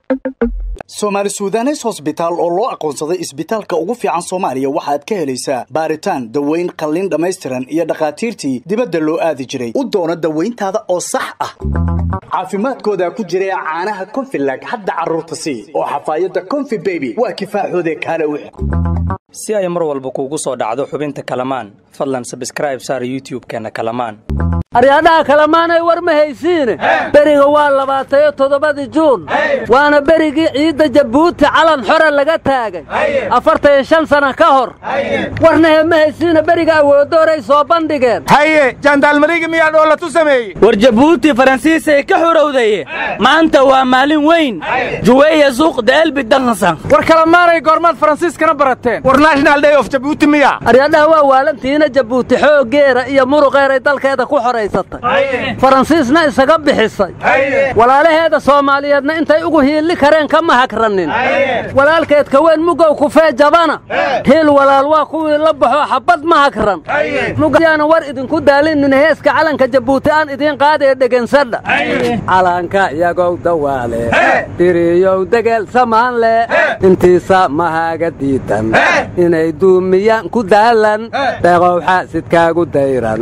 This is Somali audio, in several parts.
soomaali suudanes hosbitaal oo loo aqoonsaday isbitaalka ugu fiican soomaaliya waxaad ka helaysaa baaritaan daweyn qalliin dhammaystiran iyo dhakhaatiirtii dibadda loo aadi jiray u doono dawayntaada oo sax ah caafimaadkooda ku jira caanaha konfilag hadda carruurta sii oo xafaayadda konfi beby waa kifaaxoode kaale u si ay mar walba kuugu soo dhacdo xubinta kalamaan fadlan sabskraib saar youtub-keenna kalamaan aryaadhaha kalamaanay war ma haysiine beriga waa labaatayo toddobadii juun waana berigii ciidda jabuuti calan xore laga taagay afartaiyo shan sana ka hor warnahe ma haysiine beriga awoodooray soo bandhigeen haye jaandaalmariga miyaa dhoolatu sameeyey war jabuuti faransiisay ka xorowdaye maanta waa maalin weyn juweeya suuq deelbi dansan war kalamaanay goormaad faransiiskana barateen war national day of jabuuti miya aryaadhaha waa waalantiina jabuuti xooggeera iyo muruqeeray dalkeeda ku xoraysatay faransiisna isaga bixisay walaalaheeda soomaaliyeedna intay ugu hiilli kareen kama hagranin walaalkeed kaweyn mugow kufee jabana hiil walaal waa kuwii la baxoo xabbad ma hagran mugayaana war idinku daalinin heeska calanka jabuuti aan idiin qaadee dhegansadha calanka iyagow dawaale dhiriyow degeel samaan leh intiisa mahaaga diidan inay duumiyaan ku daalan deeqow xaasidkaagu dayran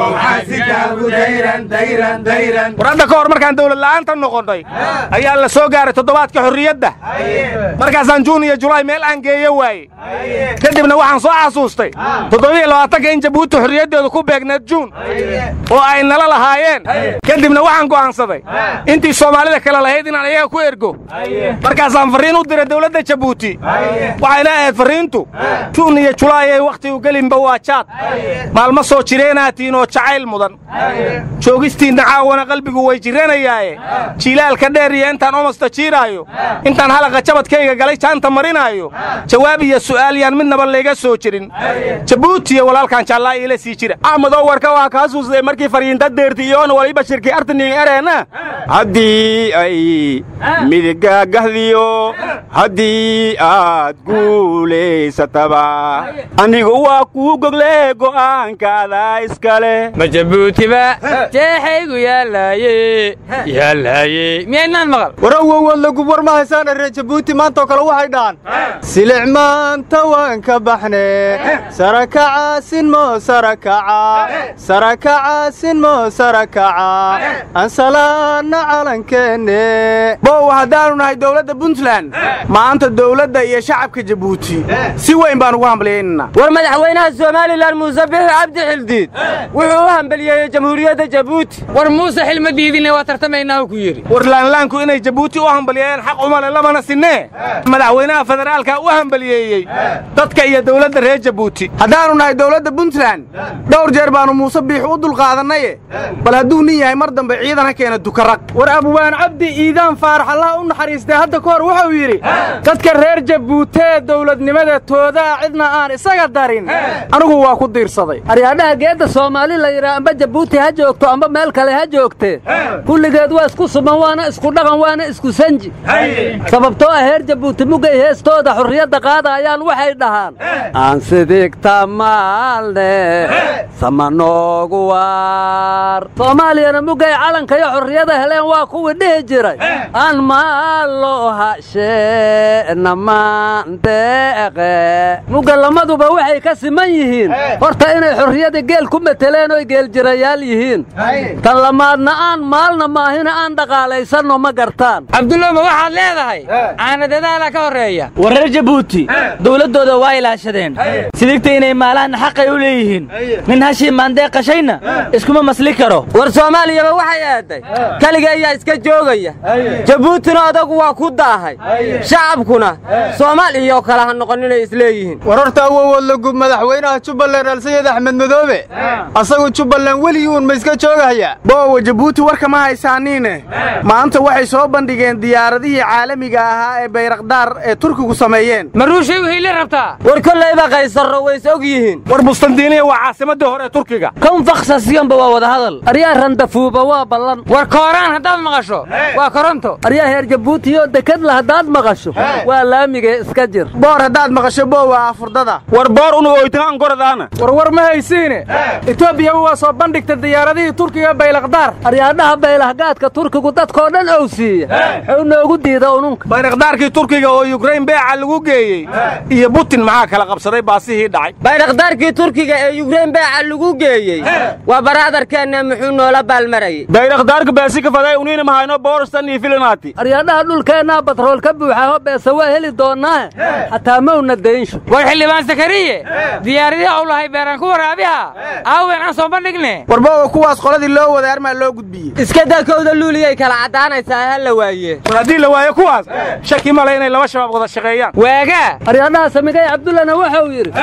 war hadda ka hor markaan dawlad la'aanta noqonnay ayaa la soo gaaray toddobaadka xorriyadda markaasaan juun iyo julaay meel aan geeyo waaye kadibna waxaan soo xasuustay toddobiiyo labaatanka in jabuuti xorriyaddeedu ku beegneed juun oo ay nala lahaayeen kadibna waxaan go'aansaday intii soomaalida kale lahayd inaan iyaga ku ergo markaasaan farriin u diray dawladda jabuuti waxayna ahayd farriintu juun iyo julaay ay wakhtigu gelinba waa jaad maalmo soo jireenaatiin oo jacayl mudan joogistiinna caawana qalbigu way jiranayaaye jiilaalka dheer iyo intaan omosta jiiraayo intaan halaqa jabadkayga galay jaanta marinaayo jawaab iyo su'aal yaan midnaba layga soo jirin jabuutiyo walaalkan jaallaa iila sii jira axmedoo warka waa kaa suusday markii faryiinta deerti iyoon waliba shirkii artaniin ereenna haddii ay midigaagahdiyo haddii aad guulaysataba anigu waa kuu gogle go'aankaada iskale ma jabuutiba jeexaygu yaallaaye yaallaaye miyaynaan maqal war awowood lagub war ma haysaana reer jabuuti maantaoo kale waxay dhahan silic maanta waan ka baxne sarakaca sinmo sarakaca sarakaca sinmo sarakaca ansalaanna calankeenne bow haddaannu nahay dawladda puntland maanta dawladda iyo shacabka jabuuti si weyn baan ugu hambalyaynana war madaxweynaha somalilan muuse bixi cabdi xildiid wuxuu u hambaliyeeyey jamhuuriyadda jabuuti war muuse xilma diidinne waa tartamaynaa ku yidhi war laanlaanku inay jabuuti u hambalyeeyeen xaq umale lamana sinnee madaxweynaha federaalka u hambaliyeeyey dadka iyo dawladda reer jabuuti haddaannu nahay dawladda puntland dhowr jeer baannu muuse biix u dulqaadannaye bal hadduu nin yahay mar dambe ciidan ha keena dukarag war abwaan cabdi iidaan faarax allah u naxariistay hadda ka hor wuxuu yidhi dadka reer jabuutee dawladnimada toodaa cidna aan isaga darin anigu waa ku diirsaday aryaadhaha geedda soomaali la yidhaha amba jabuuti ha joogto amba meel kale ha joogtee kulligeed waa isku suman waana isku dhaqan waana isku sanji sababtoo ah heer jabuuti mugay heestooda xurriyadda qaadaayaan waxay dhahaan aan sidigta maalne samanoogu waar soomaaliyana mugay calanka iyo xurriyada heleen waa kuwii dhihi jiray aan maalo hasheena maandeeqe mugga lamaduba waxay ka siman yihiin horta inay xurriyada geel ku mateleen oy geeljirayaal yihiin tan lamaadna aan maalna maahina aan dhaqaalaysanno ma gartaan cabdulla ma waxaad leedahay caanadadaala ka horreeya war reer jabuuti dawladdooda waa ilaashadeen sidigta inay maalaanna xaqay u leeyihiin nin hashii maandee qashayna iskuma masli karo war soomaaliyaba waxay aaday keliga ayaa iska joogaya jabuutina adagu waa ku daahay shacabkuna soomaaliyoo kale ha noqon inay isleeyihiin war horta awowood lagub madaxweynaha jubbaland alsayid axmed madoobe asagu jubbaland weligii uun ma iska joogahaya boowa jabuuti warka ma haysaaniine maanta waxay soo bandhigeen diyaaradihii caalamiga ahaa ee bayrakdaar ee turkigu sameeyeen maruushay u hiili rabtaa war kollayba qaysarro ways og yihiin war bustandiiniya waa caasimadii hore ee turkiga kan faksasiyanba waa wada hadal aryaa randafuuba waa ballan war kooraan haddaad maqasho waa koronto aryaa heer jabuutiyoo dekadla haddaad maqasho waa laamigee iska jir boor haddaad maqasho boowa afurdada war boor unuga oytagaan goradaana warwar ma haysiine etoobiya waa soo bandhigta diyaaradihii turkiga baylaqdaar aryaadhaha baylahgaadka turkigu dadkoo dhan ow siiya wuxuu noogu diida ununka baylaqdaarkii turkiga oo yukrain beeca lagu geeyey iyo butin maxaa kala qabsaday baasihii dhacay baydhaqdaarkii turkiga ee yukrain beeca lagu geeyey waa baraadarkeenna muxuu noola baalmarayay baydhaqdaarka baasika faday uniina mahayno boorastan iyo filinaati aryaadhaha dhulkeennaa batrool ka buuxaho beese waa heli doonnaahe xataa mawna daynsho war xildhibaan sakariye diyaaradii ou lahay beeraan ku waraabiha aawen aan soo bandhigne war boowa kuwaas qoladii loo waday armaa loo gudbiyey iska daa kowda luuliyay kala caddaanaysaa ha la waaye war haddii la waayo kuwaas shaki male inay laba shabaab wada shaqeeyaan waagaa aryaadhaha samigay cabdullana wuxuu yidhi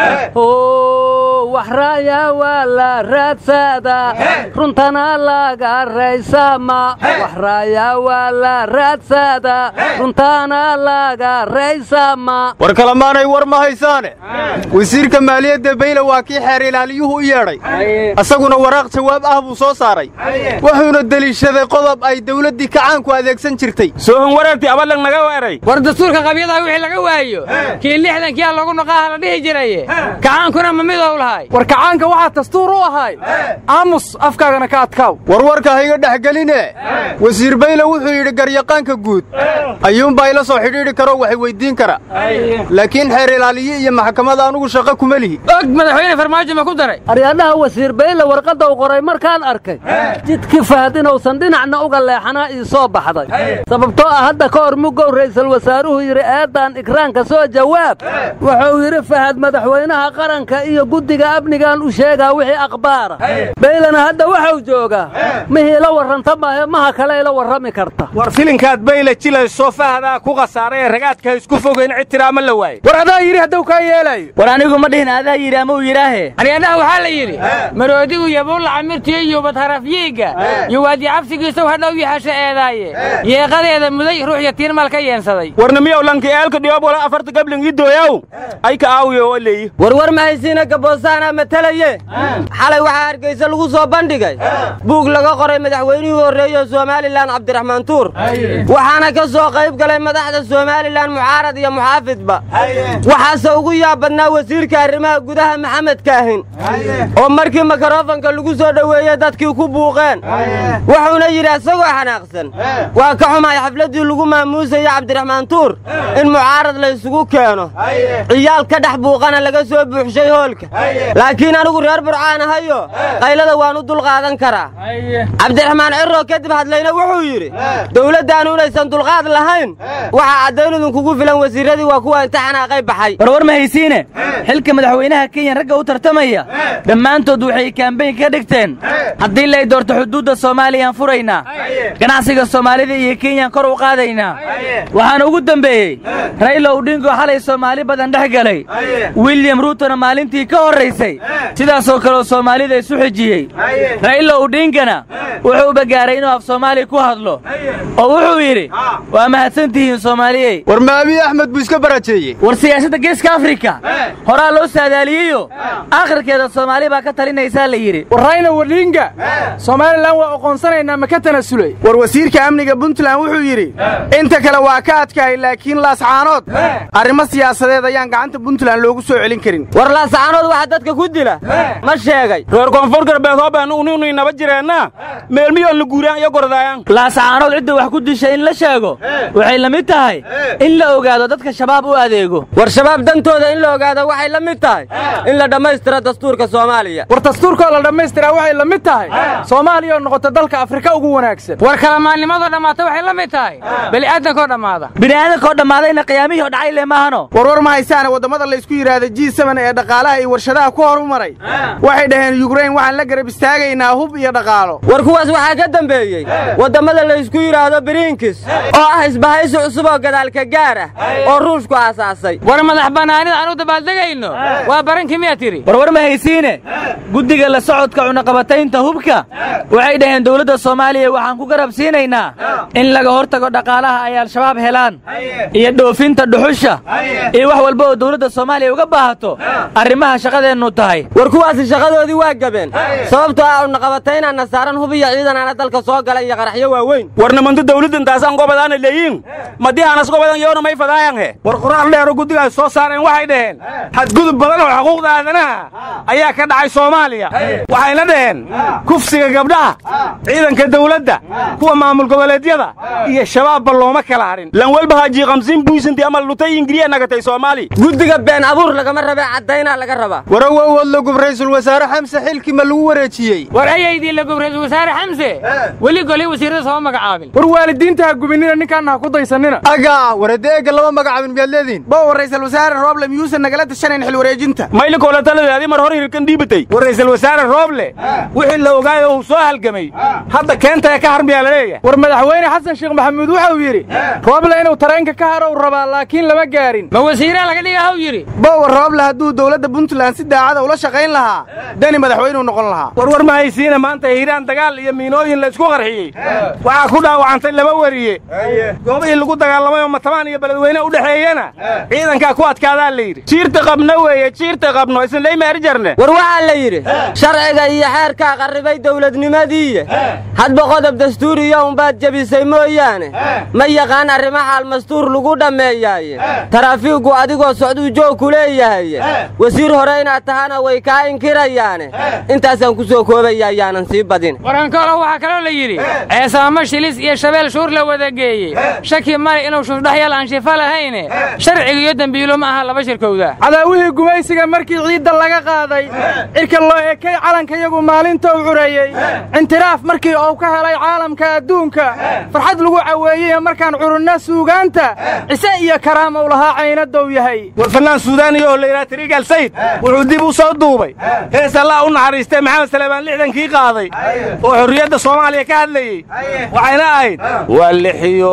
hoo waxraaya waa la raadsaadaa runtana laga raysama waxraaya waa la raadsaadaa runtana laga raysama war kalamaanay war ma haysaane wasiirka maaliyadda bayle waa kii xeer ilaaliyuhu u yeedhay asaguna waraaq jawaab ah buu soo saaray wuxuuna deliishaday qodob ay dawladdii kacaanku adeegsan jirtay soohan wareertii abalag naga weeray war dastuurka qabyadaha wixii laga waayo kii lixdankiyaa lagu noqaaha la dhihi jiraye kacaankuna ma midow lahay war kacaanka waxaa dastuur u ahay aamus afkaagana ka adkaaw warwarka ha iga dhexgeline wasiir bayle wuxuu yidhi garyaqaanka guud ayuunbaa ila soo xidhiidhi karoo waxay weyddiin kara laakiin xeer ilaaliye iyo maxkamada anugu shaqo kuma lihi og madaxweyne farmaajo ma ku daray aryaadhaha wasiir bayle warqadda u qoray markaan arkay jidkii fahad inuusan dhinacna uga leexanaa ii soo baxday sababtoo ah hadda ka hor mugow ra'iisul wasaaruhu yidhi eeddaan ikraanka soo jawaab wuxuu yidhi fahad madaxweynaha qaranka iyo guddiga amnigaan u sheegaa wixii akhbaara baylena hadda waxuu joogaa mihii ila warranta maahe maha kale ila warrami karta war filinkaad bayle jilayso fahadaa ku khasaaray ee ragaadka isku fogayn ictiraama la waaye war adaa yidhi hadduu kaa yeelaayo war anigu ma dhihin adaa yidhi ama uu yidhaahe aryaadhaha waxaa la yidhi maroodigu yabuulla camirtiyo iyo badharafyiigga iyo waadi cabsigiisaw hadhow yaxasha eedaaye yeeqadeeda muday ruux yatiirmal ka yeensaday warna miyaw lanki eelka dhiyoob wala afarta gabling ii dooyaw ay ka aawiyo oo leeyi warwar ma haysiina gaboosaana matalaye xalay waxaa hargaysa lagu soo bandhigay buug laga qoray madaxweynihii horreeye somalilan cabdiraxmaan tuur waxaana ka soo qayb galay madaxda somalilan mucaarad iyo muxaafidba waxaase ugu yaab badnaa wasiirka arrimaha gudaha maxamed kaahin oo markii makarofanka lagu soo dhoweeyey dadkii ku buuqeen wuxuuna yidhi isagoo xanaaqsan waa ka xumahay xafladdii lagu maamuusayey cabdiraxmaan tuur in mucaarad la ysugu keeno ciyaal ka dhex buuqana laga soo buuxshay hoolka laakiin anigu reer burcaan ahayo qaylada waan u dulqaadan karaa cabdiraxmaan cirro kadib hadlayna wuxuu yidhi dowladdaannu inaysan dulqaad lahayn waxaa caddayn idinkugu filan wasiirradii waa kuwa inta xanaaqay baxay warwar ma haysiine xilka madaxweynaha kenya ragga u tartamaya dhammaantood waxay kaambeyn ka dhigteen haddii lay doorto xuduudda soomaaliyaan furaynaa ganacsiga soomaalida iyo kenyaan kor u qaadaynaa waxaana ugu dembeeyey rayla udhingo xalay soomaali badan dhex galay william ruutona maalintii ka horraysay sidaasoo kaleo soomaalida isu xijiyey rayla udhingana wuxuu bagaaray inuu af soomaali ku hadlo oo wuxuu yidhi waa mahadsantihiin soomaaliyey war ma abiy axmed buu iska barajeeyey war siyaasadda geeska afrika horaa loo saadaaliyeyo aakhirkeeda soomaali baa ka talinaysaa la yidhi war rayna wadhiinga somalilan waa oqoonsanaynaa ma ka tanasulay war wasiirka amniga puntland wuxuu yidhi inta kale waa ka adkahay laakiin laascaanood arrimo siyaasadeed ayaan gacanta puntland loogu soo celin karin war laasacaanood waxa dadka ku dila ma sheegay reer koonfur galbeed hoobeenu uninu inaba jireenna meelmiyoon la guuraan iyo gordaayan laasacaanood cidda wax ku disha in la sheego waxay la mid tahay in la ogaado dadka shabaab u adeego war shabaab dantooda in la ogaado waxay la mid tahay in la dhammaystiro dastuurka soomaaliya war dastuurkoo la dhammaystiraa waxay la mid tahay soomaaliya oo noqota dalka afrika ugu wanaagsan war kalamaannimadoo dhammaata waxay la mid tahay beli'aadankoo dhammaada bini'aadankoo dhammaadayna qiyaamihii oo dhacay le maahano warwar ma haysaane waddamada laysku yidhaahda ji seven ee dhaqaalaha iyo warshadaha ku horumaray waxay dhaheen yukrain waxaan la garab istaagaynaa hub iyo dhaqaalo war kuwaas waxaa ka dambeeyey waddamada laysku yidhaahdo biriinkis oo ah isbahaysi cusub oo gadaalka gaar ah oo ruushku aasaasay war madax bannaanida aan u dabaaldegayno waa barankii miyaa tidhi warwar ma haysiine guddiga la socodka cunaqabataynta hubka waxay dhaheen dowladda soomaaliya waxaan ku garab siinaynaa in laga hortago dhaqaalaha ay al-shabaab helaan iyo dhoofinta dhuxusha iyo wax walba oo dowladda soomaaliya uga baahato arrimaha shaqadeenna ciidannu tahay war kuwaasi shaqadoodii waa gabeen sababtoo ah unaqabataynaana saaran hubiya ciidanaana dalka soo gala iyo qaraxyo waaweyn war nimantu dawladdan taasaan gobadaana leeyiin madihanas gobadan yoona may fadaayan he war qoraal dheero guddigaas soo saareen waxay dhaheen xadgudub badan oo xuquuqda aadanaha ayaa ka dhacay soomaaliya waxayna dhaheen kufsiga gabdhaha ciidanka dawladda kuwa maamul goboleedyada iyo shabaabba looma kala hadhin lan walba haji kamsiin buisanti amal lutay ingiriya nagatay soomaali guddiga been abuur lagama rabe caddaynaa laga rabaa waraw awood lagub ra'iisul wasaare xamse xilkii ma lagu wareejiyey war ayaydii lagub ra'iisul wasaare xamse weli golay wasiirada soo magacaabin war waalidiinta ha gubinina ninkaana ha ku daysanina agaa waradeega lama magacaabin miyaad leediin bow ra'iisul wasaare rooble miyuusan nagala tashanayn xil wareejinta mayli koolataladeadi mar hor hirkan dhiibatay war ra'iisul wasaare rooble wixii la ogaayo uu soo halgamay hadda keenta ee ka harmiyaa la leeyahay war madaxweyne xasan sheekh maxamuud waxa uu yidhi rooble inuu tareenka ka haro u rabaa laakiin lama gaarin ma wasiiraa laga dhiga haw yidhi bower rooble hadduu dowladda puntland si daacada ula shaqayn lahaa dani madaxweynuu noqon lahaa warwar ma haysiina maanta hiiraan dagaal iyo miinooyin la isku qarxiyey waxaa ku dhaawacantay laba weriye goobihii lagu dagaalamay oo matabaan iyo beledweyne u dhexeeyena ciidankaa ku adkaadaa la yidhi jiirta qabno weeye jiirta qabno isinlay meeri jarne war waxaa la yidhi sharciga iyo xeerkaa qarribay dawladnimadiiye hadba qodob dastuuriya unbaad jebisay mooyaane ma yaqaan arrimo xaal mastuur lagu dhammeeyaaye taraafiiggu adigoo socduu joog ku leeyahay wasiir hore inaad tahana way kaa inkirayaane intaasaan ku soo koobaya ayaanan sii badin warankoolo waxaa kaloo la yidhi ceesaamo shilis iyo shabeel shuur la wada geeyey shaki male inuu shuurdhaxyal aan shifa lahayne sharciga iyo dembiilo ma aha laba shirkowda cadaawihii gumaysiga markii ciidda laga qaaday cirka loo ekay calankayagu maalintou cureeyey intiraaf markii uu ka helay caalamka adduunka farxad lagu caweeyey markaan curunna suugaanta cise iyo karaamou lahaa caynadow yahay war fannaan suudaaniya oo la yidhaha tariigal sayid wuxuu dib u soo duubay hees allah u naxariistay maxamed saleebaan lixdankii qaaday oo xorriyadda soomaaliya ka hadlayey waxayna ahayd waa lixiyo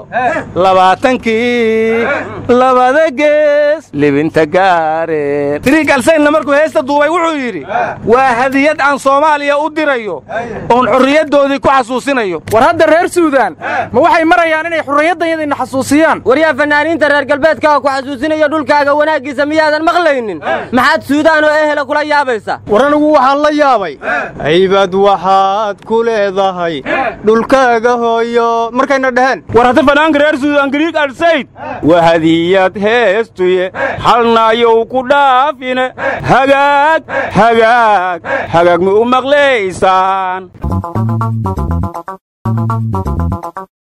labaatankii labada gees libinta gaareen tariigal sayidna markuu heesta duubay wuxuu yidhi waa hadiyad aan soomaaliya u dirayo oon xorriyaddoodii ku xasuusinayo war hadda reer suudaan ma waxay marayaan inay xurriyaddayadina xasuusiyaan waryaa fanaaniinta reer galbeedka ku xasuusinaya dhulkaaga wanaaggiisa miyaadan maqlaynin maxaad suudaan oo ehela kula yaabaysa war anigu waxaan la yaabay haybad waxaad ku leedahay dhulkaaga hooyo markayna dhaheen war hadda fanaanka reer suudaan gariig alsayd waa hadiyad heestuye halnaayow ku dhaafine hagaag hagaag hagaag ma u maqlaysaan